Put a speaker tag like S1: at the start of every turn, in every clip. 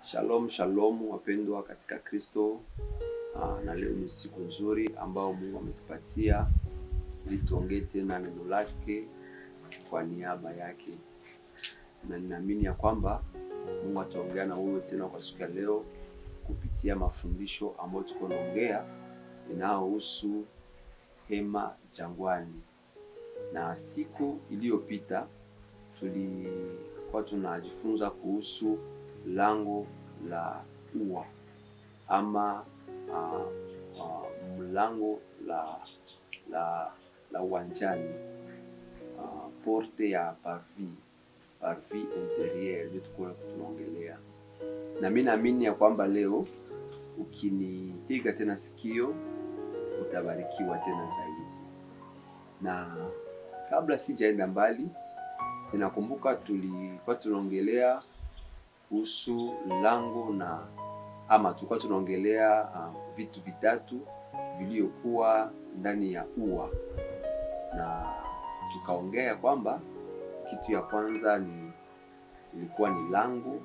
S1: Shalom shalom, wapendwa katika Kristo. Ah, na leo ni siku nzuri ambao Mungu ametupatia ili tuongee tena neno lake kwa niaba yake, na ninaamini ya kwamba Mungu ataongea na wewe tena kwa siku ya leo kupitia mafundisho ambayo tuko naongea inayohusu hema jangwani. Na siku iliyopita tulikuwa tunajifunza kuhusu lango la ua ama uh, uh, mlango la la la uwanjani uh, porte ya parvis parvis interieur ndio tukuwa tunaongelea, na mimi naamini ya kwamba leo ukinitega tena sikio utabarikiwa tena zaidi. Na kabla sijaenda mbali, ninakumbuka tulikuwa tunaongelea kuhusu lango na ama tulikuwa tunaongelea uh, vitu vitatu vilivyokuwa ndani ya ua, na tukaongea kwamba kitu ya kwanza ni ilikuwa ni lango,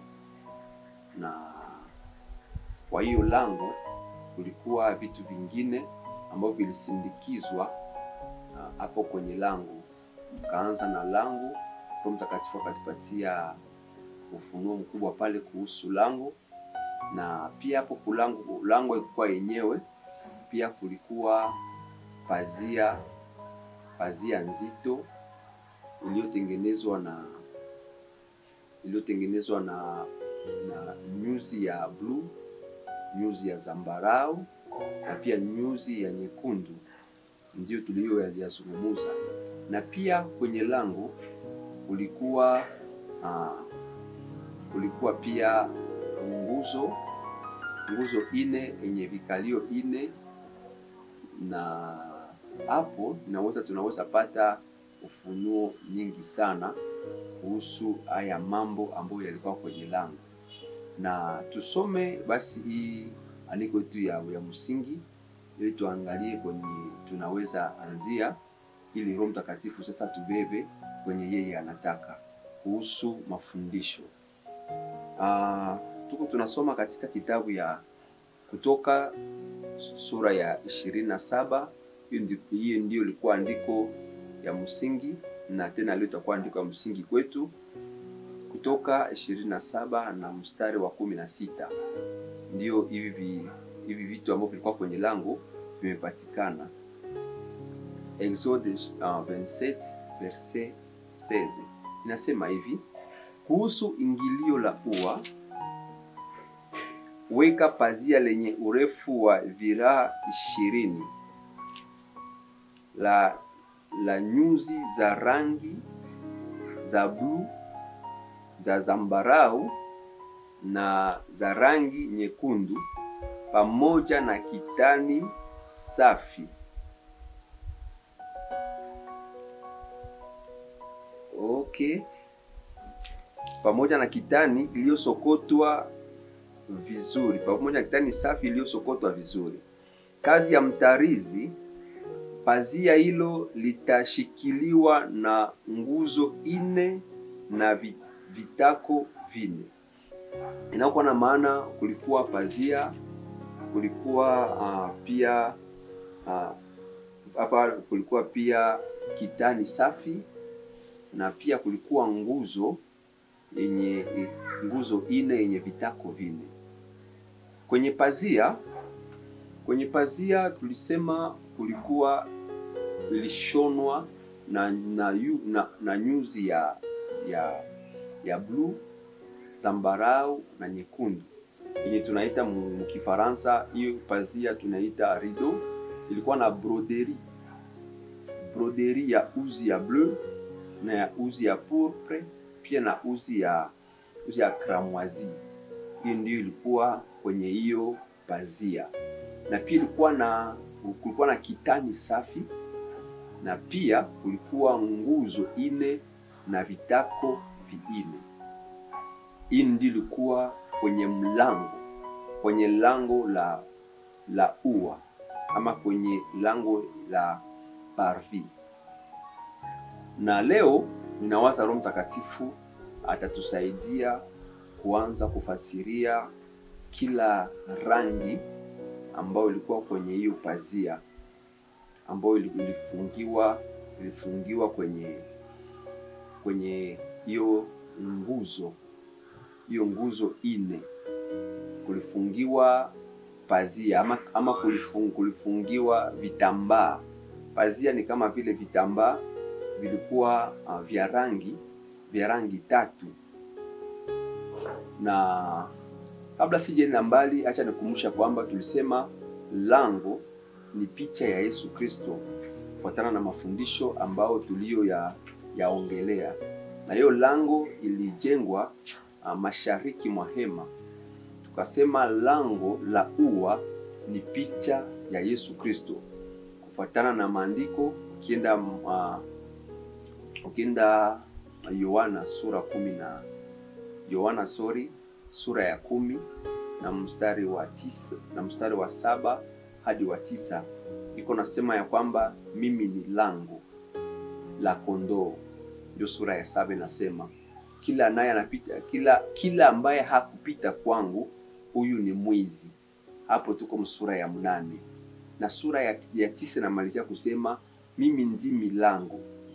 S1: na kwa hiyo lango kulikuwa vitu vingine ambavyo vilisindikizwa hapo uh, kwenye lango. Tukaanza na lango, Roho Mtakatifu akatupatia ufunuo mkubwa pale kuhusu lango, na pia hapo kulango lango ilikuwa yenyewe pia kulikuwa pazia pazia nzito iliyotengenezwa na iliyotengenezwa na na nyuzi ya bluu, nyuzi ya zambarau na pia nyuzi ya nyekundu, ndiyo tuliyoyazungumuza. Na pia kwenye lango kulikuwa uh, kulikuwa pia nguzo nguzo ine yenye vikalio ine, na hapo tunaweza tunaweza pata ufunuo nyingi sana kuhusu haya mambo ambayo yalikuwa kwenye lango, na tusome basi hii andiko yetu ya, ya msingi ili tuangalie kwenye tunaweza anzia, ili Roho Mtakatifu sasa tubebe kwenye yeye anataka kuhusu mafundisho. Uh, tuko tunasoma katika kitabu ya Kutoka sura ya ishirini na saba. Hiyo ndio ilikuwa andiko ya msingi na tena leo itakuwa andiko ya msingi kwetu, Kutoka ishirini na saba na mstari wa kumi na sita ndio hivi hivi vitu ambavyo vilikuwa kwenye lango vimepatikana. Exode uh, 27 verset 16 inasema hivi kuhusu ingilio la ua, weka pazia lenye urefu wa viraa ishirini la la nyuzi za rangi za bluu, za zambarau na za rangi nyekundu, pamoja na kitani safi. Okay pamoja na kitani iliyosokotwa vizuri, pamoja na kitani safi iliyosokotwa vizuri. Kazi ya mtarizi, pazia hilo litashikiliwa na nguzo ine na vitako vine. Inakuwa na maana, kulikuwa pazia, kulikuwa uh, pia hapa uh, kulikuwa pia kitani safi na pia kulikuwa nguzo yenye nguzo ine yenye vitako vine kwenye pazia. Kwenye pazia tulisema kulikuwa ilishonwa na, na, na, na nyuzi ya ya ya bluu, zambarau na nyekundu yenye tunaita mkifaransa, hiyo pazia tunaita rideau. Ilikuwa na broderi broderi ya uzi ya bleu na ya uzi ya pourpre pia na uzi ya uzi ya cramoisi. Hiyo ndio ilikuwa kwenye hiyo pazia, na pia ilikuwa na kulikuwa na kitani safi, na pia kulikuwa nguzo ine na vitako viine. Hii ndio ilikuwa kwenye mlango, kwenye lango la la ua ama kwenye lango la parvis. Na leo ninawaza Roho Mtakatifu atatusaidia kuanza kufasiria kila rangi ambayo ilikuwa kwenye hiyo pazia ambayo ilifungiwa ilifungiwa kwenye kwenye hiyo nguzo hiyo nguzo ine kulifungiwa pazia ama, ama kulifung, kulifungiwa vitambaa. Pazia ni kama vile vitambaa vilikuwa uh, vya rangi vya rangi tatu. Na kabla sijaenda mbali, acha nikumbusha kwamba tulisema lango ni picha ya Yesu Kristo kufuatana na mafundisho ambayo tuliyo ya yaongelea, na hiyo lango ilijengwa uh, mashariki mwa hema tukasema lango la ua ni picha ya Yesu Kristo kufuatana na maandiko. Ukienda uh, ukienda Yohana sura kumi na Yohana sorry, sura ya kumi na mstari wa tisa na mstari wa saba hadi wa tisa iko nasema ya kwamba mimi ni lango la kondoo. Ndio sura ya saba inasema kila naye anapita, kila kila ambaye hakupita kwangu huyu ni mwizi. Hapo tuko msura ya mnane na sura ya, ya tisa inamalizia kusema mimi ndimi lango,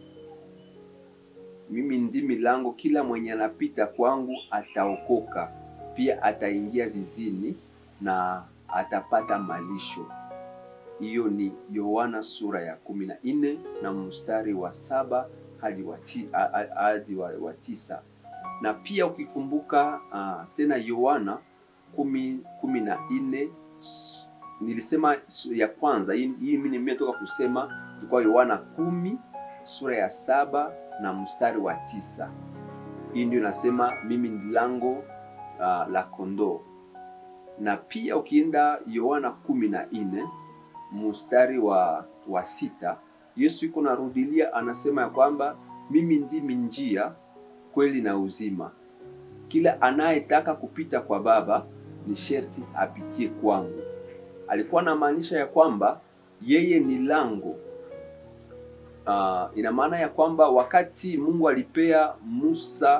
S1: mimi ndimi lango, kila mwenye anapita kwangu ataokoka, pia ataingia zizini na atapata malisho. Hiyo ni Yohana sura ya kumi na nne na mstari wa saba hadi wa, ti, hadi wa, wa tisa na pia ukikumbuka uh, tena Yohana kumi, kumi na nne nilisema ya kwanza hii mimi nimetoka kusema ilikuwa Yohana kumi sura ya saba na mstari wa tisa. Hii ndio nasema mimi ni lango uh, la kondoo. Na pia ukienda Yohana kumi na nne mstari wa, wa sita Yesu iko narudilia anasema ya kwamba mimi ndimi njia kweli na uzima, kila anayetaka kupita kwa Baba ni sherti apitie kwangu. Alikuwa anamaanisha ya kwamba yeye ni lango. Uh, ina maana ya wakati Mungu alipea Musa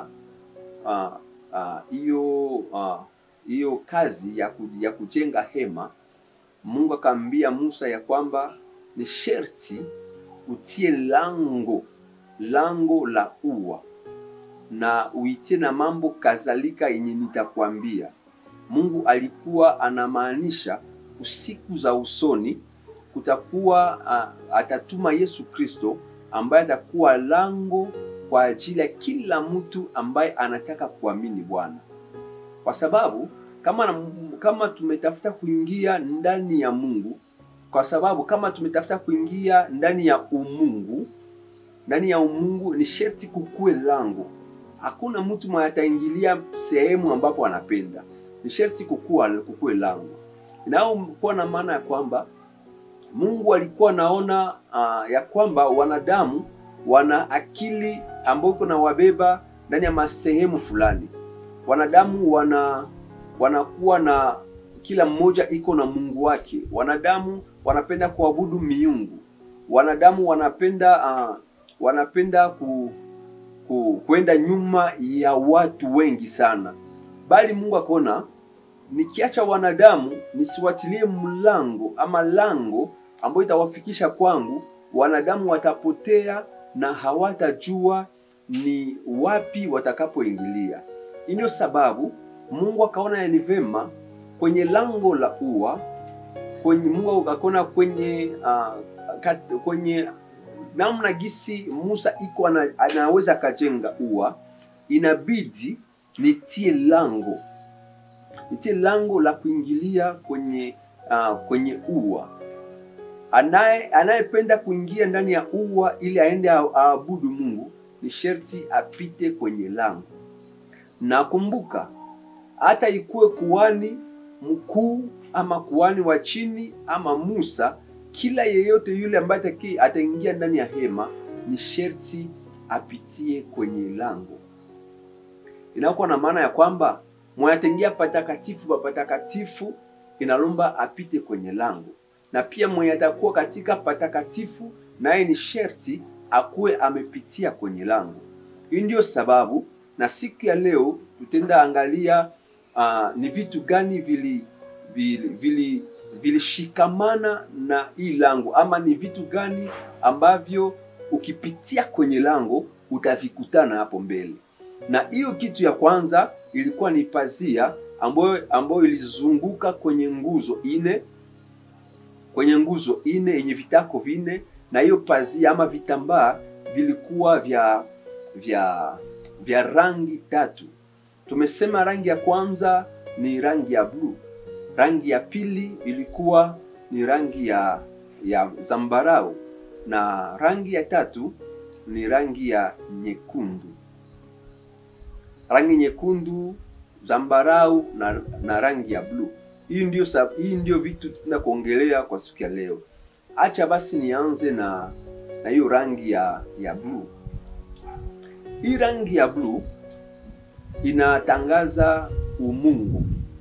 S1: hiyo uh, hiyo uh, uh, kazi ya, ku, ya kujenga hema, Mungu akamwambia Musa ya kwamba ni sherti utie lango lango la ua na uitie na mambo kadhalika yenye nitakwambia. Mungu alikuwa anamaanisha usiku za usoni kutakuwa uh, atatuma Yesu Kristo ambaye atakuwa lango kwa ajili ya kila mtu ambaye anataka kuamini Bwana, kwa sababu kama, kama tumetafuta kuingia ndani ya Mungu, kwa sababu kama tumetafuta kuingia ndani ya umungu, ndani ya umungu ni sherti kukue lango. Hakuna mtu mwenye ataingilia sehemu ambapo anapenda, ni sherti kukua kukue lango. Inayokuwa na maana ya kwamba Mungu alikuwa naona uh, ya kwamba wanadamu wana akili ambayo iko na wabeba ndani ya masehemu fulani. Wanadamu wana wanakuwa na kila mmoja iko na Mungu wake. Wanadamu wanapenda kuabudu miungu. Wanadamu wanapenda uh, wanapenda ku, ku kwenda nyuma ya watu wengi sana, bali Mungu akaona nikiacha wanadamu nisiwatilie mlango ama lango ambayo itawafikisha kwangu, wanadamu watapotea na hawatajua ni wapi watakapoingilia. Hii ndio sababu Mungu akaona ni vema kwenye lango la ua kwenye Mungu akaona kwenye uh, kat, kwenye namna gisi Musa iko ana, anaweza akajenga ua, inabidi nitie lango nitie lango la kuingilia kwenye uh, kwenye ua. Anaye anayependa kuingia ndani ya ua ili aende aabudu Mungu ni sherti apite kwenye lango. Na kumbuka, hata ikuwe kuhani mkuu ama kuhani wa chini ama Musa, kila yeyote yule ambaye ataingia ndani ya hema ni sherti apitie kwenye lango. Inakuwa na maana ya kwamba mwenye patakatifu pa patakatifu inalomba apite kwenye lango, na pia mwenye atakuwa katika patakatifu naye ni sherti akuwe amepitia kwenye lango. Hii ndio sababu na siku ya leo Tutaenda angalia uh, ni vitu gani vili vili vili vilishikamana na hii lango ama ni vitu gani ambavyo ukipitia kwenye lango utavikutana hapo mbele. Na hiyo kitu ya kwanza ilikuwa ni pazia ambayo ambayo ilizunguka kwenye nguzo ine kwenye nguzo ine yenye vitako vinne, na hiyo pazia ama vitambaa vilikuwa vya vya vya rangi tatu. Tumesema rangi ya kwanza ni rangi ya bluu, rangi ya pili ilikuwa ni rangi ya ya zambarau na rangi ya tatu ni rangi ya nyekundu. Rangi nyekundu, zambarau na, na rangi ya bluu. Hii ndio hii ndio vitu tuna kuongelea kwa siku ya leo. Acha basi nianze na na hiyo rangi ya ya bluu. Hii rangi ya bluu inatangaza umungu,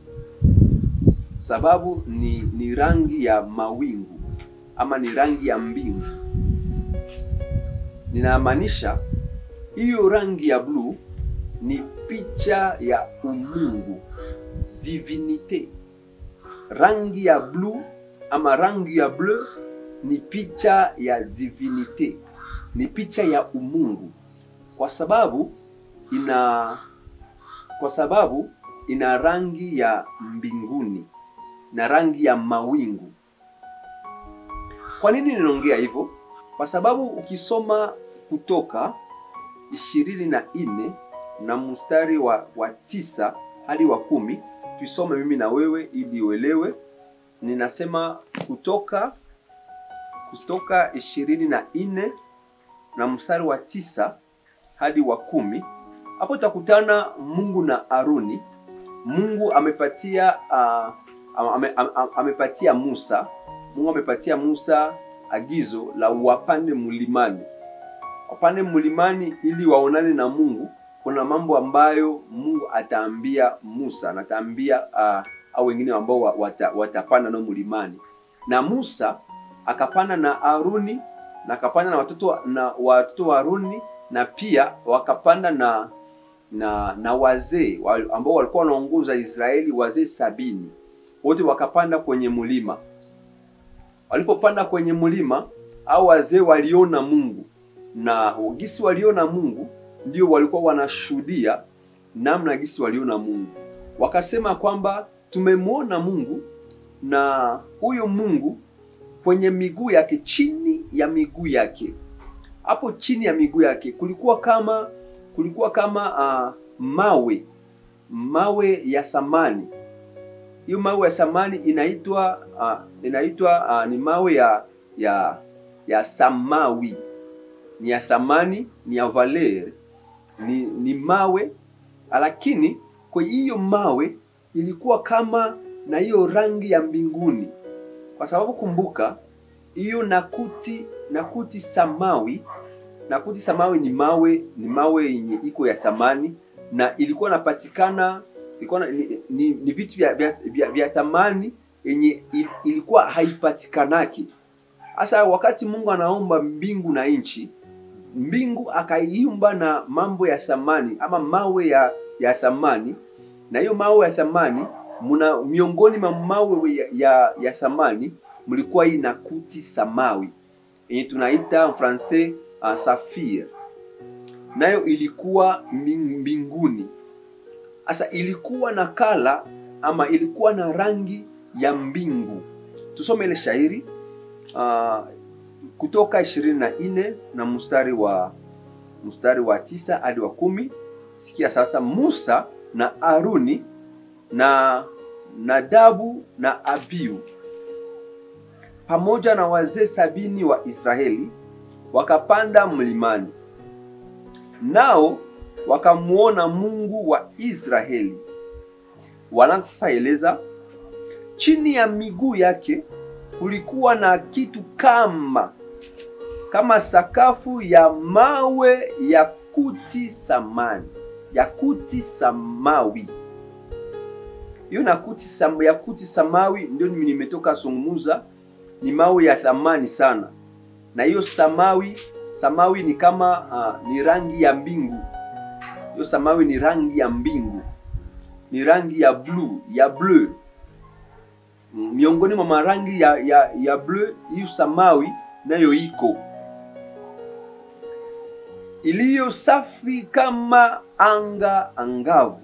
S1: sababu ni ni rangi ya mawingu ama ni rangi ya mbingu. Ninamaanisha hiyo rangi ya bluu ni picha ya umungu, divinite. Rangi ya bluu ama rangi ya bleu ni picha ya divinite, ni picha ya umungu, kwa sababu ina kwa sababu ina rangi ya mbinguni na rangi ya mawingu. Kwa nini ninaongea hivyo? Kwa sababu ukisoma Kutoka ishirini na nne na mstari wa, wa tisa hadi wa kumi tuisome mimi na wewe ili uelewe. Ninasema Kutoka Kutoka ishirini na nne na mstari wa tisa hadi wa kumi hapo utakutana Mungu na Aruni. Mungu amepatia uh, ame, ame, amepatia Musa Mungu amepatia Musa agizo la wapande mlimani, wapande mlimani ili waonane na Mungu. Kuna mambo ambayo Mungu ataambia Musa na ataambia uh, au wengine ambao wata, watapanda nao mlimani, na Musa akapanda na Aruni na akapanda na watoto na watoto wa Aruni na pia wakapanda na na na wazee ambao walikuwa wanaongoza Israeli, wazee sabini wote wakapanda kwenye mlima. Walipopanda kwenye mlima, au wazee waliona Mungu, na gisi waliona Mungu ndio walikuwa wanashuhudia namna gisi waliona Mungu. Wakasema kwamba tumemwona Mungu, na huyo Mungu kwenye miguu yake, chini ya miguu yake, hapo chini ya miguu yake kulikuwa kama kulikuwa kama uh, mawe mawe ya samani. Hiyo mawe ya samani inaitwa uh, inaitwa uh, ni mawe ya ya ya samawi, ni ya thamani, ni ya valer, ni ni mawe, lakini kwa hiyo mawe ilikuwa kama na hiyo rangi ya mbinguni, kwa sababu kumbuka hiyo nakuti nakuti samawi nakuti samawi ni mawe ni mawe yenye iko ya thamani na ilikuwa napatikana ilikuwa ni, ni, ni vitu vya, vya, vya, vya thamani yenye il, ilikuwa haipatikanaki. Hasa wakati Mungu anaomba mbingu na nchi, mbingu akaiumba na mambo ya thamani ama mawe ya, ya thamani, na hiyo mawe ya thamani muna miongoni mwa mawe ya, ya, ya thamani mlikuwa hii nakuti samawi yenye tunaita mfrancais uh, safir nayo ilikuwa mbinguni. Sasa ilikuwa na kala ama ilikuwa na rangi ya mbingu. Tusome ile shairi uh, Kutoka ishirini na nne na mstari wa mstari wa tisa hadi wa kumi. Sikia sasa, Musa na Aruni na Nadabu na Abiu pamoja na wazee sabini wa Israeli wakapanda mlimani, nao wakamwona Mungu wa Israeli. Wanaanza sasa eleza, chini ya miguu yake kulikuwa na kitu kama kama sakafu ya mawe ya kuti samani ya kuti samawi. Hiyo na kuti sam, ya kuti samawi ndio nimetoka zungumuza, ni mawe ya thamani sana na hiyo samawi samawi ni kama uh, ni rangi ya mbingu Hiyo samawi ni rangi ya mbingu, ni rangi ya bluu ya bleu. Mm, Miongoni mwa marangi ya, ya, ya bleu, hiyo samawi nayo iko iliyo safi kama anga angavu.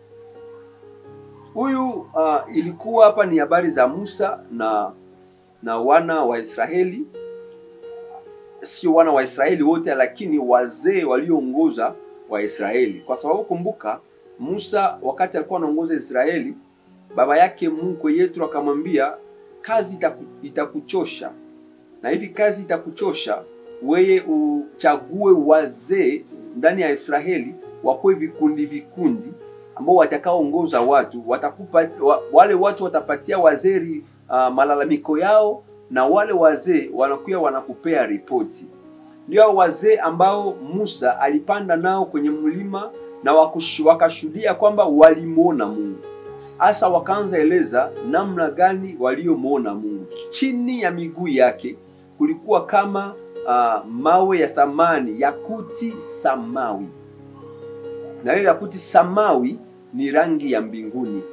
S1: Huyu uh, ilikuwa hapa ni habari za Musa na na wana wa Israeli, sio wana wa Israeli wote, lakini wazee walioongoza wa Israeli, kwa sababu kumbuka, Musa wakati alikuwa anaongoza Israeli, baba yake mkwe Yethro akamwambia kazi itaku, itakuchosha na hivi kazi itakuchosha weye uchague wazee ndani ya Israeli wakuwe vikundi vikundi ambao watakaoongoza watu watakupa, wa, wale watu watapatia wazee uh, malalamiko yao na wale wazee wanakuwa wanakupea ripoti. Ndio hao wazee ambao Musa alipanda nao kwenye mlima na wakushu- wakashuhudia kwamba walimwona Mungu. Hasa wakaanza eleza namna gani waliomwona Mungu. Chini ya miguu yake kulikuwa kama uh, mawe ya thamani, yakuti samawi, na hiyo yakuti samawi ni rangi ya mbinguni,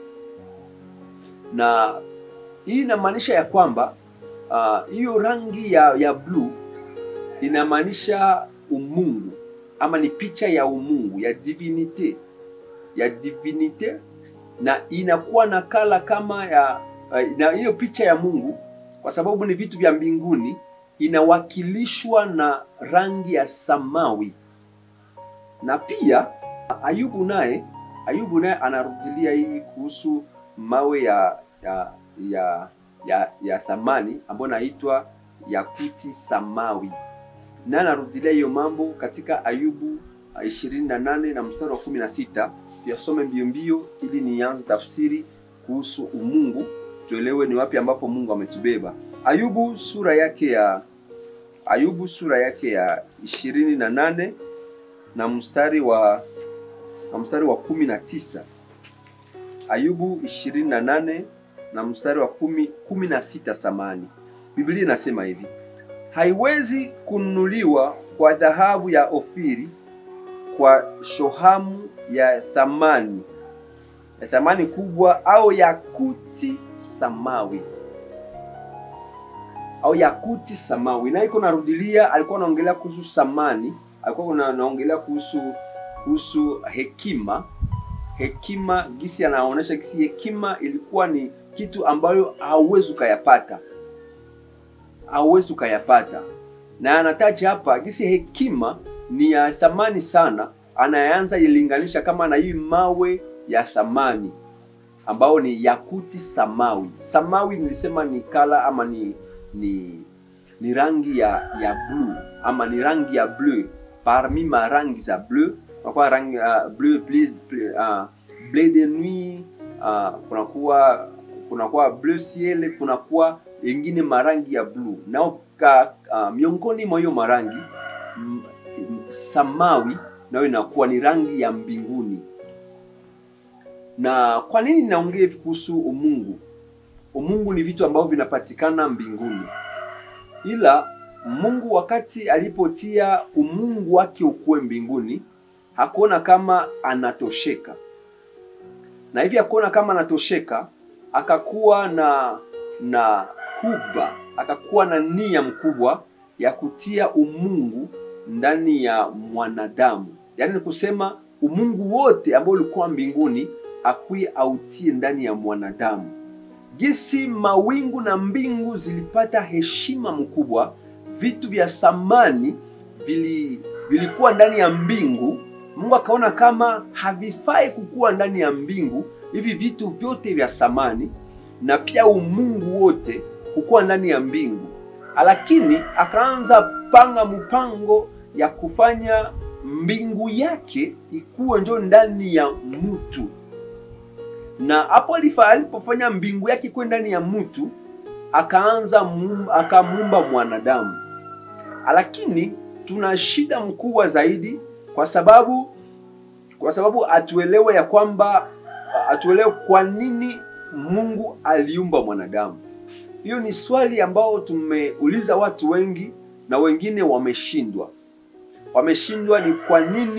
S1: na hii inamaanisha ya kwamba ah, hiyo rangi ya, ya bluu inamaanisha umungu ama ni picha ya umungu ya divinite ya divinite, na inakuwa na kala kama ya uh, na hiyo picha ya Mungu kwa sababu ni vitu vya mbinguni inawakilishwa na rangi ya samawi. Na pia Ayubu naye Ayubu naye anarudilia hii kuhusu mawe ya ya ya ya, ya thamani ambayo naitwa yakuti samawi, na anarudilia hiyo mambo katika Ayubu uh, 28 na mstari wa 16. Tuyasome mbio mbio ili nianze tafsiri kuhusu umungu, tuelewe ni wapi ambapo Mungu ametubeba. Ayubu sura yake ya Ayubu sura yake ya ishirini na nane na mstari wa na mstari wa kumi na tisa Ayubu ishirini na nane na mstari wa kumi, kumi na sita samani. Biblia inasema hivi: haiwezi kununuliwa kwa dhahabu ya Ofiri, kwa shohamu ya thamani ya thamani kubwa, au yakuti samawi au yakuti samawi. Na iko narudilia, alikuwa anaongelea kuhusu samani, alikuwa na- anaongelea kuhusu kuhusu hekima. Hekima gisi anaonyesha gisi hekima ilikuwa ni kitu ambayo hauwezi ukayapata, hauwezi ukayapata, na anataja hapa gisi hekima ni ya thamani sana. Anaanza ilinganisha kama na hii mawe ya thamani ambao ni yakuti samawi. Samawi nilisema ni kala ama ni ni ni rangi ya ya blue ama ni rangi ya bleu parmi ma rangi za bleu kunakuwa rangi uh, bleu plus uh, bleu de nuit uh, kunakuwa kunakuwa bleu ciel kunakuwa ingine marangi ya blue nao ka, uh, miongoni mwa hiyo marangi mm, mm, samawi nayo inakuwa ni rangi ya mbinguni na kwa nini naongea hivi kuhusu umungu umungu ni vitu ambavyo vinapatikana mbinguni ila mungu wakati alipotia umungu wake ukuwe mbinguni hakuona kama anatosheka na hivi hakuona kama anatosheka akakuwa na na huba akakuwa na nia mkubwa ya kutia umungu ndani ya mwanadamu yaani ni kusema umungu wote ambao ulikuwa mbinguni akwi autie ndani ya mwanadamu jinsi mawingu na mbingu zilipata heshima mkubwa, vitu vya samani vili, vilikuwa ndani ya mbingu. Mungu akaona kama havifai kukuwa ndani ya mbingu hivi vitu vyote vya samani, na pia umungu wote kukuwa ndani ya mbingu, lakini akaanza panga mpango ya kufanya mbingu yake ikuwe njo ndani ya mtu na hapo alifa- alipofanya mbingu yake kuwe ndani ya mtu akaanza mum- akamuumba mwanadamu, lakini tuna shida mkubwa zaidi, kwa sababu kwa sababu atuelewe ya kwamba atuelewe kwa nini Mungu aliumba mwanadamu. Hiyo ni swali ambao tumeuliza watu wengi na wengine wameshindwa. Wameshindwa ni kwa nini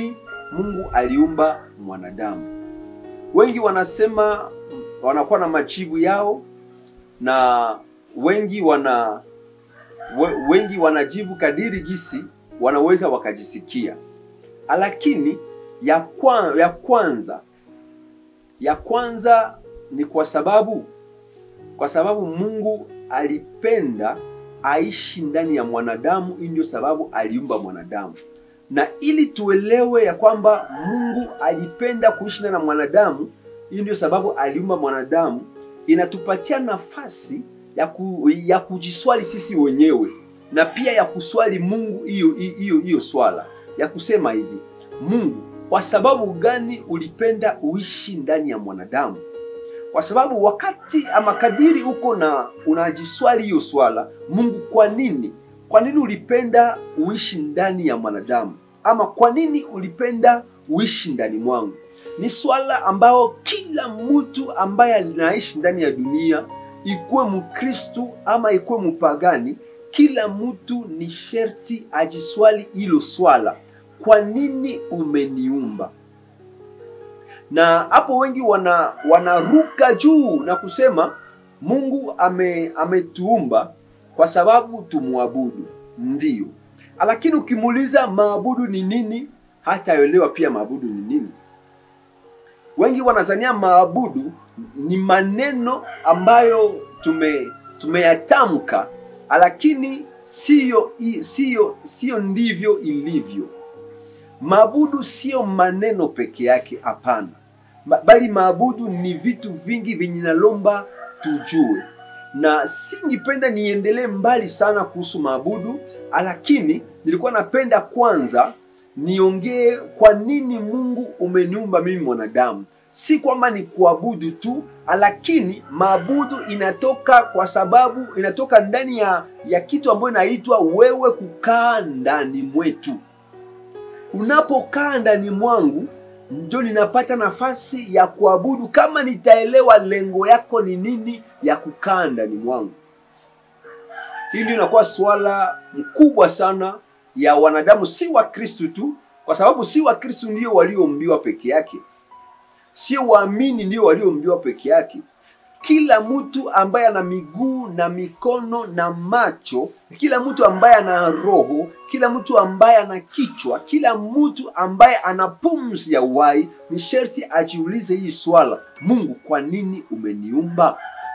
S1: Mungu aliumba mwanadamu. Wengi wanasema wanakuwa na majibu yao, na wengi wana we, wengi wanajibu kadiri gisi wanaweza wakajisikia, lakini ya, kwa, ya kwanza ya kwanza ni kwa sababu kwa sababu Mungu alipenda aishi ndani ya mwanadamu. Hii ndio sababu aliumba mwanadamu, na ili tuelewe ya kwamba Mungu alipenda kuishi ndani ya mwanadamu, hii ndio sababu aliumba mwanadamu, inatupatia nafasi ya, ku, ya kujiswali sisi wenyewe na pia ya kuswali Mungu hiyo hiyo hiyo swala ya kusema hivi, Mungu, kwa sababu gani ulipenda uishi ndani ya mwanadamu? Kwa sababu wakati ama kadiri uko na unajiswali hiyo swala, Mungu, kwa nini, kwa nini ulipenda uishi ndani ya mwanadamu, ama kwa nini ulipenda uishi ndani mwangu? Ni swala ambao kila mtu ambaye anaishi ndani ya dunia, ikuwe Mkristu ama ikuwe mpagani, kila mtu ni sherti ajiswali hilo swala, kwa nini umeniumba? na hapo wengi wana wanaruka juu na kusema Mungu ame ametuumba kwa sababu tumwabudu, ndiyo. Lakini ukimuuliza maabudu ni nini, hataelewa pia maabudu ni nini. Wengi wanazania maabudu ni maneno ambayo tume tumeyatamka, lakini siyo siyo siyo ndivyo ilivyo. Maabudu siyo maneno peke yake, hapana, bali maabudu ni vitu vingi vyenye nalomba tujue, na singipenda niendelee mbali sana kuhusu maabudu, lakini nilikuwa napenda kwanza niongee kwa nini Mungu umeniumba mimi mwanadamu. Si kwamba ni kuabudu tu, lakini maabudu inatoka kwa sababu inatoka ndani ya, ya kitu ambayo inaitwa wewe kukaa ndani mwetu unapokaa ndani mwangu ndio ninapata nafasi ya kuabudu, kama nitaelewa lengo yako ni nini ya kukaa ndani mwangu. Hii ndio inakuwa swala mkubwa sana ya wanadamu, si wa Kristu tu, kwa sababu si wa Kristu ndio walioumbiwa peke yake, sio waamini ndio walioumbiwa peke yake. Kila mtu ambaye ana miguu na mikono na macho, kila mtu ambaye ana roho, kila mtu ambaye ana kichwa, kila mtu ambaye ana pumzi ya uhai, ni sherti ajiulize hii swala: Mungu, kwa nini umeniumba?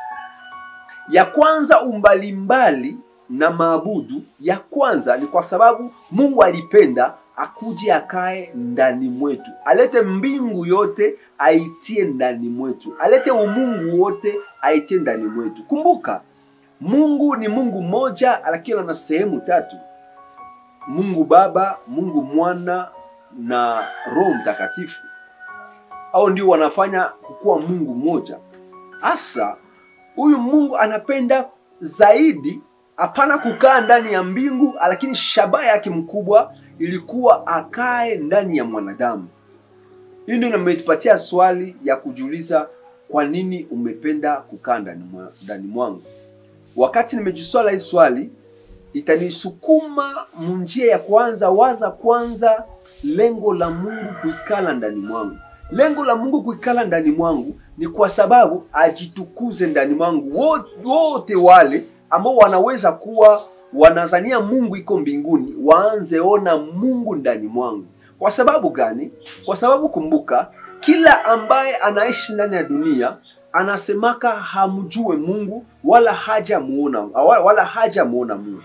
S1: Ya kwanza, umbalimbali na maabudu ya kwanza ni kwa sababu Mungu alipenda akuje akae ndani mwetu, alete mbingu yote aitie ndani mwetu, alete umungu wote aitie ndani mwetu. Kumbuka, Mungu ni Mungu mmoja, lakini ana sehemu tatu: Mungu Baba, Mungu Mwana na Roho Mtakatifu. Hao ndio wanafanya kukuwa Mungu mmoja. Hasa huyu Mungu anapenda zaidi hapana kukaa ndani ya mbingu, lakini shabaha yake mkubwa ilikuwa akae ndani ya mwanadamu. Hii ndio imetupatia swali ya kujiuliza, kwa nini umependa kukaa ndani mwa, ndani mwangu? Wakati nimejiswala hii swali, itanisukuma munjia ya kwanza, waza kwanza lengo la Mungu kuikala ndani mwangu. Lengo la Mungu kuikala ndani mwangu ni kwa sababu ajitukuze ndani mwangu. Wote wale ambao wanaweza kuwa wanazania Mungu iko mbinguni waanze ona Mungu ndani mwangu. Kwa sababu gani? Kwa sababu kumbuka, kila ambaye anaishi ndani ya dunia anasemaka hamjue Mungu wala hajamuona wala hajamuona Mungu,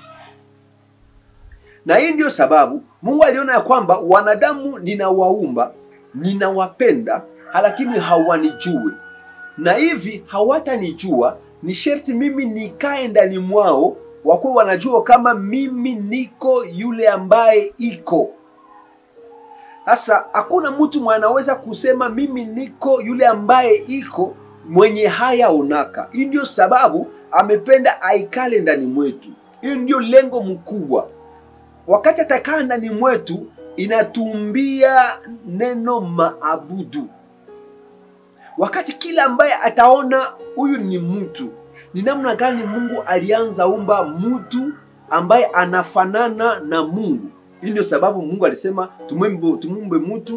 S1: na hii ndio sababu Mungu aliona ya kwamba wanadamu ninawaumba, ninawapenda, lakini hawanijue, na hivi hawatanijua ni sherti mimi nikae ndani mwao, wakuwa wanajua kama mimi niko yule ambaye iko. Sasa hakuna mtu mwenye anaweza kusema mimi niko yule ambaye iko mwenye haya onaka. Hii ndio sababu amependa aikale ndani mwetu. Hii ndio lengo mkubwa. Wakati atakaa ndani mwetu, inatumbia neno maabudu wakati kila ambaye ataona huyu ni mtu, ni namna gani Mungu alianza umba mtu ambaye anafanana na Mungu. Hii ndio sababu Mungu alisema tumumbe, tumumbe mtu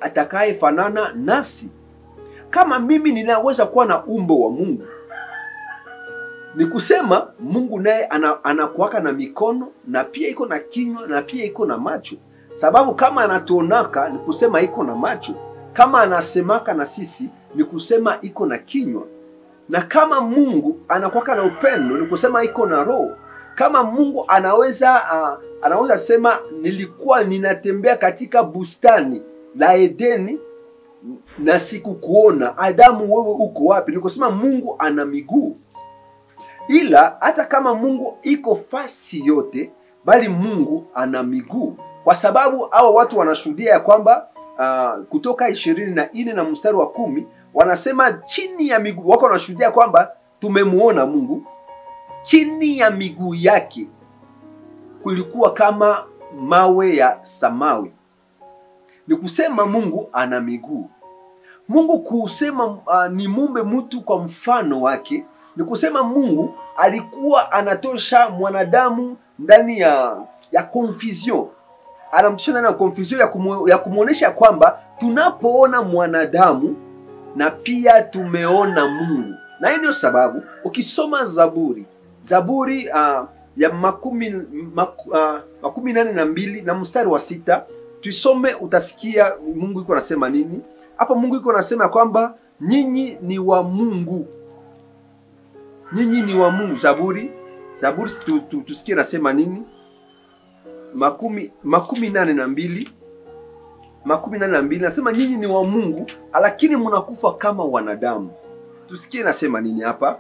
S1: atakayefanana nasi. Kama mimi ninaweza kuwa na umbo wa Mungu, ni kusema Mungu naye ana, anakuwaka na mikono na pia iko na kinywa na pia iko na macho, sababu kama anatuonaka ni kusema iko na macho, kama anasemaka na sisi ni kusema iko na kinywa, na kama Mungu anakuwaka na upendo ni kusema iko na roho. Kama Mungu anaweza uh, anaweza sema nilikuwa ninatembea katika bustani la Edeni na sikukuona, Adamu, wewe uko wapi? Ni kusema Mungu ana miguu ila hata kama Mungu iko fasi yote, bali Mungu ana miguu, kwa sababu hao watu wanashuhudia ya kwamba uh, Kutoka ishirini na nne na mstari wa kumi wanasema chini ya miguu wako, wanashuhudia kwamba tumemuona Mungu, chini ya miguu yake kulikuwa kama mawe ya samawi. Ni kusema Mungu ana miguu. Mungu kusema uh, ni mumbe mtu kwa mfano wake ni kusema Mungu alikuwa anatosha mwanadamu ndani ya ya confusion, anamtosha ndani ya confusion ya, kumu, ya kumwonyesha kwamba tunapoona mwanadamu na pia tumeona Mungu, na hii ndio sababu ukisoma Zaburi Zaburi uh, ya makumi, mak, uh, makumi nane na mbili na mstari wa sita tuisome, utasikia Mungu iko anasema nini hapa. Mungu iko anasema kwamba nyinyi ni wa Mungu nyinyi ni wa Mungu. Zaburi Zaburi tu, tu, tusikie nasema nini? makumi makumi nane na mbili makumi nane na mbili nasema nyinyi ni wa Mungu, lakini mnakufa kama wanadamu. Tusikie nasema nini hapa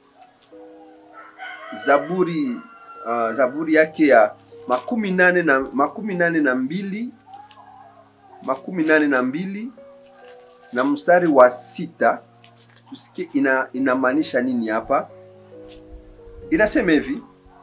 S1: Zaburi uh, Zaburi yake ya makumi nane na makumi nane na mbili makumi nane na mbili na mstari wa sita tusikie ina inamaanisha nini hapa. Inasema hivi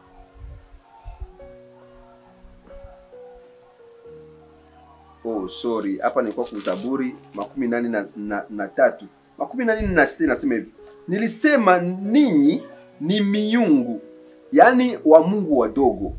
S1: oh, sorry, hapa nilikuwa kwa Zaburi makumi nane na, na, na tatu makumi nane na sita inasema hivi, nilisema ninyi ni miungu, yaani wa Mungu wadogo,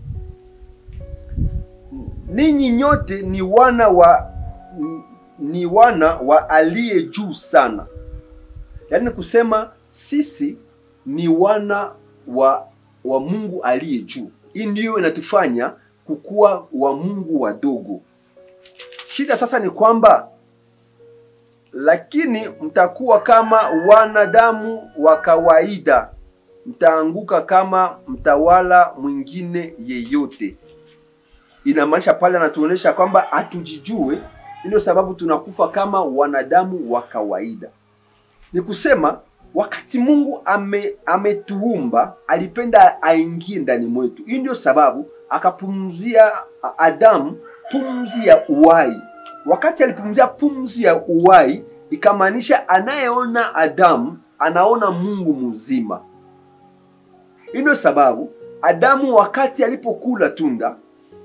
S1: ninyi nyote ni wana wa ni wana wa aliye juu sana. Yaani kusema sisi ni wana wa wa Mungu aliye juu. Hii ndiyo inatufanya kukuwa wa Mungu wadogo. Shida sasa ni kwamba lakini mtakuwa kama wanadamu wa kawaida, mtaanguka kama mtawala mwingine yeyote. Inamaanisha pale anatuonyesha kwamba hatujijue, ndio sababu tunakufa kama wanadamu wa kawaida. Ni kusema wakati Mungu ame ametuumba alipenda aingie ndani mwetu. Hii ndio sababu akapumzia Adamu pumzi ya uhai. Wakati alipumzia pumzi ya uhai, ikamaanisha anayeona Adamu anaona Mungu mzima. Hii ndio sababu Adamu wakati alipokula tunda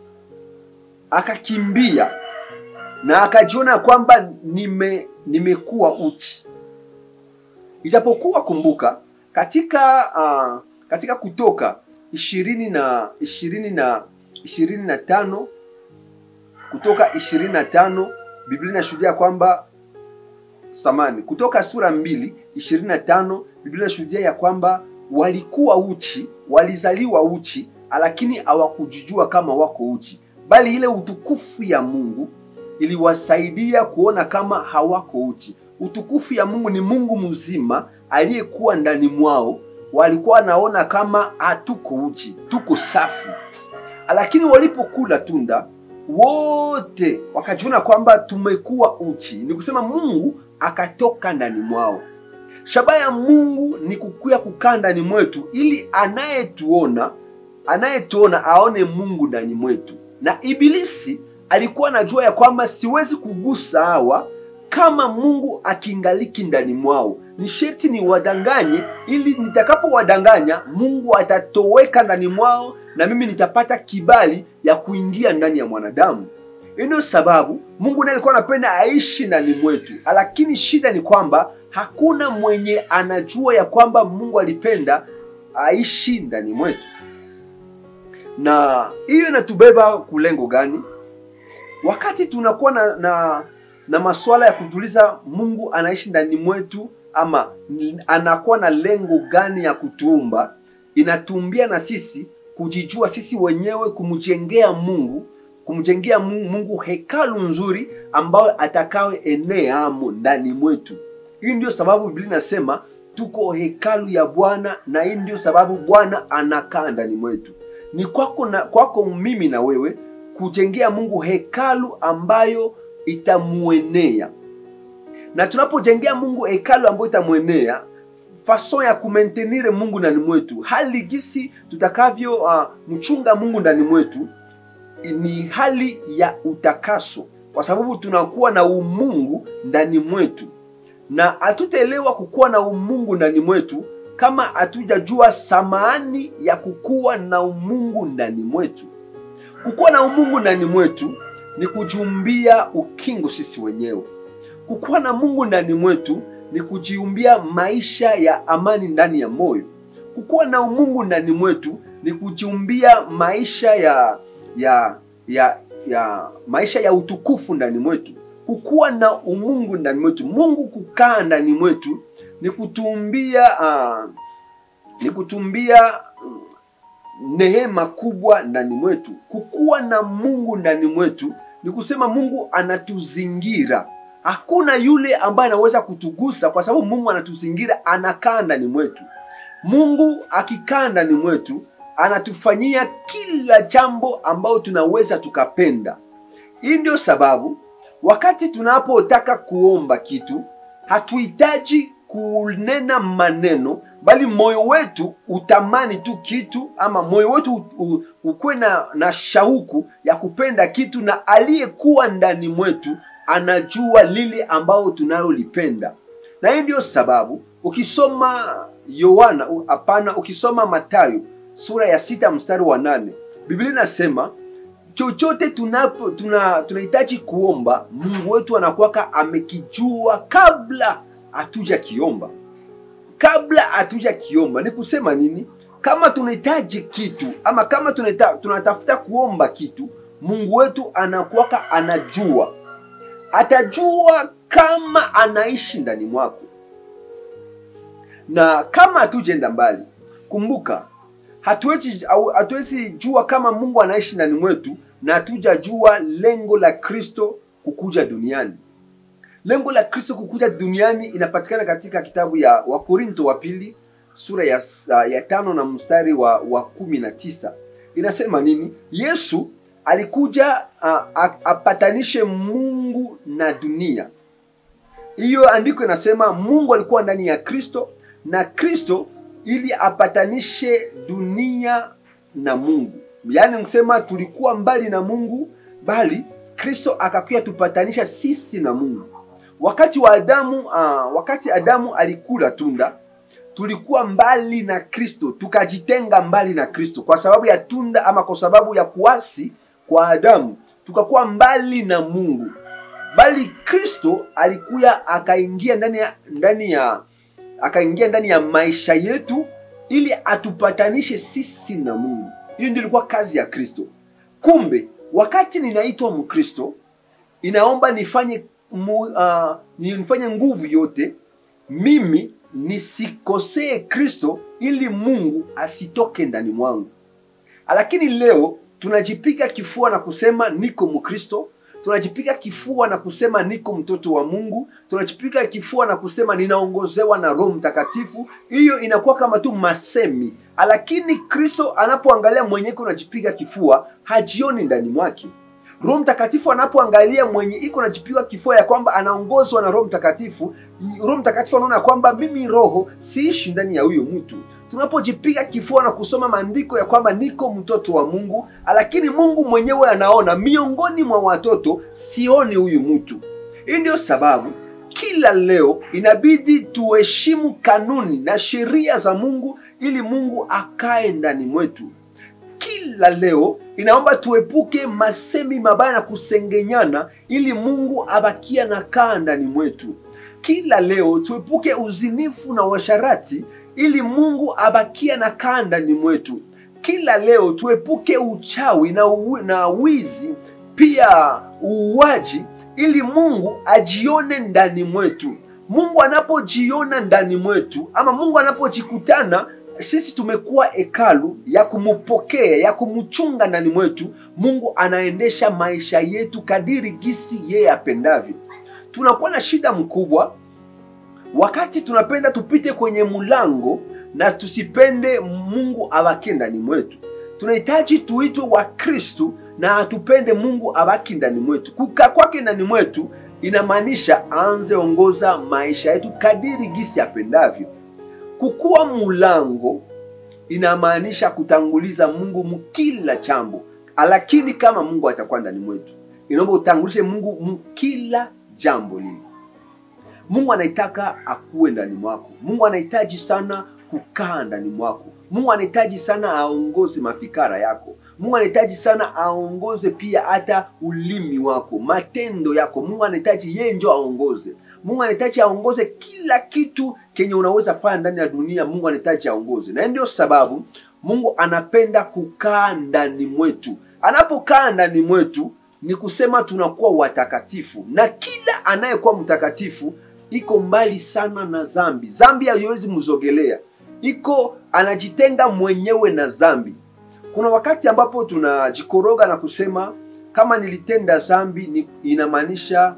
S1: akakimbia na akajiona kwamba nime nimekuwa uchi Ijapokuwa kumbuka, katika uh, katika Kutoka ishirini na ishirini na ishirini na tano Kutoka ishirini na tano Biblia inashuhudia kwamba samani, Kutoka sura mbili ishirini na tano Biblia inashuhudia ya kwamba walikuwa uchi, walizaliwa uchi, lakini hawakujijua kama wako uchi, bali ile utukufu ya Mungu iliwasaidia kuona kama hawako uchi. Utukufu ya Mungu ni Mungu mzima aliyekuwa ndani mwao. Walikuwa wanaona kama hatuko uchi, tuko safi, lakini walipokula tunda wote wakajiona kwamba tumekuwa uchi. Ni kusema Mungu akatoka ndani mwao. Shabaha ya Mungu ni kukuya kukaa ndani mwetu, ili anayetuona anayetuona aone Mungu ndani mwetu. Na Ibilisi alikuwa anajua ya kwamba siwezi kugusa hawa kama Mungu akingaliki ndani mwao, ni sherti ni wadanganye, ili nitakapowadanganya Mungu atatoweka ndani mwao na mimi nitapata kibali ya kuingia ndani ya mwanadamu. Ndio sababu Mungu naye alikuwa anapenda aishi ndani mwetu, lakini shida ni kwamba hakuna mwenye anajua ya kwamba Mungu alipenda aishi ndani mwetu. Na hiyo inatubeba kulengo gani? Wakati tunakuwa na, na na masuala ya kutuliza Mungu anaishi ndani mwetu ama ni- anakuwa na lengo gani ya kutuumba, inatumbia na sisi kujijua sisi wenyewe, kumjengea Mungu kumjengea Mungu, Mungu hekalu nzuri ambayo atakawe enea amo ndani mwetu. Hii ndio sababu Biblia inasema tuko hekalu ya Bwana, na hii ndio sababu Bwana anakaa ndani mwetu. Ni kwako na kwako mimi na wewe kujengea Mungu hekalu ambayo itamuenea, na tunapojengea Mungu hekalu ambayo itamwenea fason ya kumentenire Mungu ndani mwetu, hali gisi tutakavyo uh, mchunga Mungu ndani mwetu ni hali ya utakaso, kwa sababu tunakuwa na umungu ndani mwetu, na hatutaelewa kukuwa na umungu ndani mwetu kama hatujajua samani ya kukuwa na umungu ndani mwetu. Kukuwa na umungu ndani mwetu ni kujiumbia ukingo sisi wenyewe. Kukuwa na Mungu ndani mwetu ni kujiumbia maisha ya amani ndani ya moyo. Kukuwa na umungu ndani mwetu ni kujiumbia maisha ya ya ya ya maisha ya utukufu ndani mwetu. Kukuwa na umungu ndani mwetu, Mungu kukaa ndani mwetu ni kutumbia uh, ni kutumbia mm, neema kubwa ndani mwetu. Kukuwa na Mungu ndani mwetu ni kusema Mungu anatuzingira. Hakuna yule ambaye anaweza kutugusa kwa sababu Mungu anatuzingira, anakaa ndani mwetu. Mungu akikaa ndani mwetu anatufanyia kila jambo ambayo tunaweza tukapenda. Hii ndio sababu wakati tunapotaka kuomba kitu hatuhitaji kunena maneno, bali moyo wetu utamani tu kitu, ama moyo wetu u- u- ukuwe na, na shauku ya kupenda kitu, na aliyekuwa ndani mwetu anajua lile ambao tunalolipenda. Na hii ndio sababu ukisoma Yohana, u- hapana, ukisoma Mathayo sura ya sita mstari wa nane Biblia inasema chochote tunapo tuna tunahitaji kuomba, Mungu wetu anakuwaka amekijua kabla hatuja kiomba. Kabla hatuja kiomba ni kusema nini? Kama tunahitaji kitu ama kama tunata, tunatafuta kuomba kitu, Mungu wetu anakuwaka anajua, atajua kama anaishi ndani mwako, na kama hatujenda mbali, kumbuka hatuwezi au- hatuwezi jua kama Mungu anaishi ndani mwetu na hatujajua lengo la Kristo kukuja duniani. Lengo la Kristo kukuja duniani inapatikana katika kitabu ya Wakorinto wa pili sura ya, ya tano na mstari wa, wa kumi na tisa inasema nini? Yesu alikuja a, a, apatanishe Mungu na dunia. Hiyo andiko inasema Mungu alikuwa ndani ya Kristo na Kristo ili apatanishe dunia na Mungu. Yaani kusema tulikuwa mbali na Mungu, bali Kristo akakuja tupatanisha sisi na Mungu. Wakati wa Adamu uh, wakati Adamu alikula tunda, tulikuwa mbali na Kristo, tukajitenga mbali na Kristo kwa sababu ya tunda ama kwa sababu ya kuasi kwa Adamu, tukakuwa mbali na Mungu. Bali Kristo alikuya akaingia ndani ya ndani ya akaingia ndani ya maisha yetu ili atupatanishe sisi na Mungu. Hiyo ndio ilikuwa kazi ya Kristo. Kumbe wakati ninaitwa Mkristo, inaomba nifanye mu, uh, nifanye nguvu yote mimi nisikosee Kristo ili Mungu asitoke ndani mwangu. Lakini leo tunajipiga kifua na kusema niko Mkristo, tunajipiga kifua na kusema niko mtoto wa Mungu, tunajipiga kifua na kusema ninaongozewa na Roho Mtakatifu. Hiyo inakuwa kama tu masemi, lakini Kristo anapoangalia mwenye iko najipiga kifua hajioni ndani mwake. Roho Mtakatifu anapoangalia mwenye iko najipiga kifua ya kwamba anaongozwa na Roho Mtakatifu, Roho Mtakatifu anaona kwamba mimi roho siishi ndani ya huyo mtu tunapojipiga kifua na kusoma maandiko ya kwamba niko mtoto wa Mungu, lakini Mungu mwenyewe anaona miongoni mwa watoto sioni huyu mtu. Hii ndio sababu kila leo inabidi tuheshimu kanuni na sheria za Mungu ili Mungu akae ndani mwetu. Kila leo inaomba tuepuke masemi mabaya na kusengenyana ili Mungu abakia na kaa ndani mwetu. Kila leo tuepuke uzinifu na washarati ili Mungu abakia na kaa ndani mwetu. Kila leo tuepuke uchawi na, u, na wizi pia uuaji ili Mungu ajione ndani mwetu. Mungu anapojiona ndani mwetu ama Mungu anapojikutana, sisi tumekuwa hekalu ya kumupokea, ya kumchunga ndani mwetu. Mungu anaendesha maisha yetu kadiri gisi yeye apendavyo. Tunakuwa na shida mkubwa wakati tunapenda tupite kwenye mlango na tusipende Mungu abakie ndani mwetu. Tunahitaji tuitwe wa Kristu na tupende Mungu abaki ndani mwetu. Kukaa kwake ndani mwetu inamaanisha aanze ongoza maisha yetu kadiri gisi apendavyo. Kukuwa mulango inamaanisha kutanguliza Mungu mkila jambo, lakini kama Mungu atakuwa ndani mwetu, inaomba utangulishe Mungu mkila jambo lile. Mungu anaitaka akuwe ndani mwako. Mungu anahitaji sana kukaa ndani mwako. Mungu anahitaji sana aongoze mafikara yako. Mungu anahitaji sana aongoze pia hata ulimi wako, matendo yako. Mungu anahitaji yeye ndio aongoze. Mungu anahitaji aongoze kila kitu kenye unaweza fanya ndani ya dunia. Mungu anahitaji aongoze, na ndio sababu Mungu anapenda kukaa ndani mwetu. Anapokaa ndani mwetu ni kusema tunakuwa watakatifu, na kila anayekuwa mtakatifu iko mbali sana na zambi. Zambi haiwezi mzogelea, iko anajitenga mwenyewe na zambi. Kuna wakati ambapo tunajikoroga na kusema kama nilitenda zambi ni inamaanisha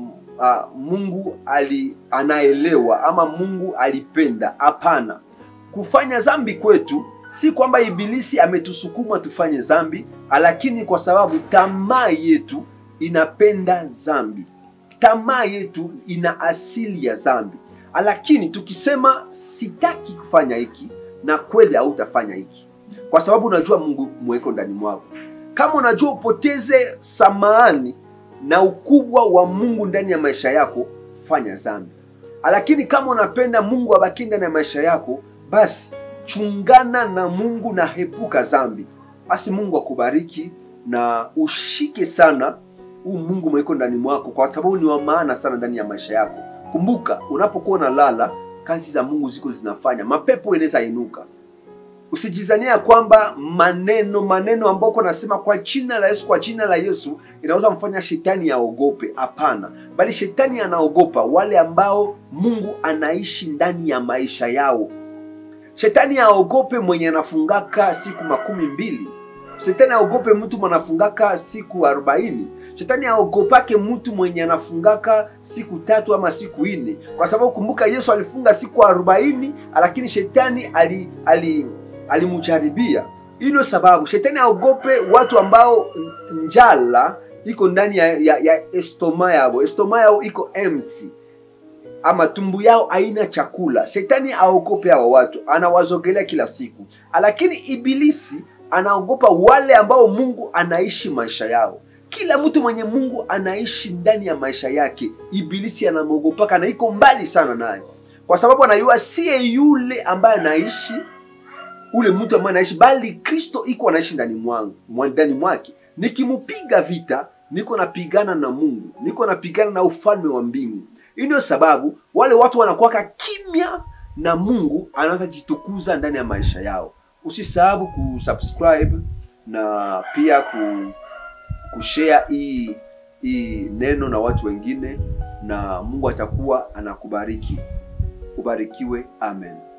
S1: uh, Mungu ali anaelewa ama Mungu alipenda. Hapana, kufanya zambi kwetu si kwamba ibilisi ametusukuma tufanye zambi, lakini kwa sababu tamaa yetu inapenda zambi tamaa yetu ina asili ya zambi, lakini tukisema sitaki kufanya hiki, na kweli hautafanya hiki, kwa sababu unajua Mungu mweko ndani mwako. Kama unajua upoteze samahani na ukubwa wa Mungu ndani ya maisha yako, fanya zambi. Lakini kama unapenda Mungu abaki ndani ya maisha yako, basi chungana na Mungu na hepuka zambi. Basi Mungu akubariki na ushike sana huu Mungu mweko ndani mwako, kwa sababu ni wa maana sana ndani ya maisha yako. Kumbuka, unapokuwa unalala, kazi za Mungu ziko zinafanya, mapepo inaweza inuka. Usijizania ya kwamba maneno maneno ambayo uko nasema kwa jina la Yesu, kwa jina la Yesu inaweza mfanya shetani aogope. Hapana, bali shetani anaogopa wale ambao Mungu anaishi ndani ya maisha yao. Shetani aogope mwenye anafungaka siku makumi mbili. Shetani aogope mtu mwanafungaka siku arobaini. Shetani aogopake mtu mwenye anafungaka siku tatu ama siku nne, kwa sababu kumbuka, Yesu alifunga siku arobaini, lakini shetani ali, ali, alimjaribia. Hilo sababu shetani aogope watu ambao njala iko ndani ya, ya, ya estoma yao, estoma yao iko empty ama tumbu yao haina chakula. Shetani aogope hao watu, anawazogelea kila siku, lakini ibilisi anaogopa wale ambao Mungu anaishi maisha yao. Kila mtu mwenye Mungu anaishi ndani ya maisha yake, ibilisi anamwogopaka na iko mbali sana naye, kwa sababu anajua siye yule ambaye anaishi ule mtu ambaye anaishi, bali Kristo iko anaishi ndani mwangu ndani mwake. Nikimupiga vita, niko napigana na Mungu, niko napigana na ufalme wa mbingu. Hii ndio sababu wale watu wanakuwaka kimya na Mungu anaanza jitukuza ndani ya maisha yao. Usisahau kusubscribe na pia ku kushare hii hii neno na watu wengine, na Mungu atakuwa anakubariki. Ubarikiwe, amen.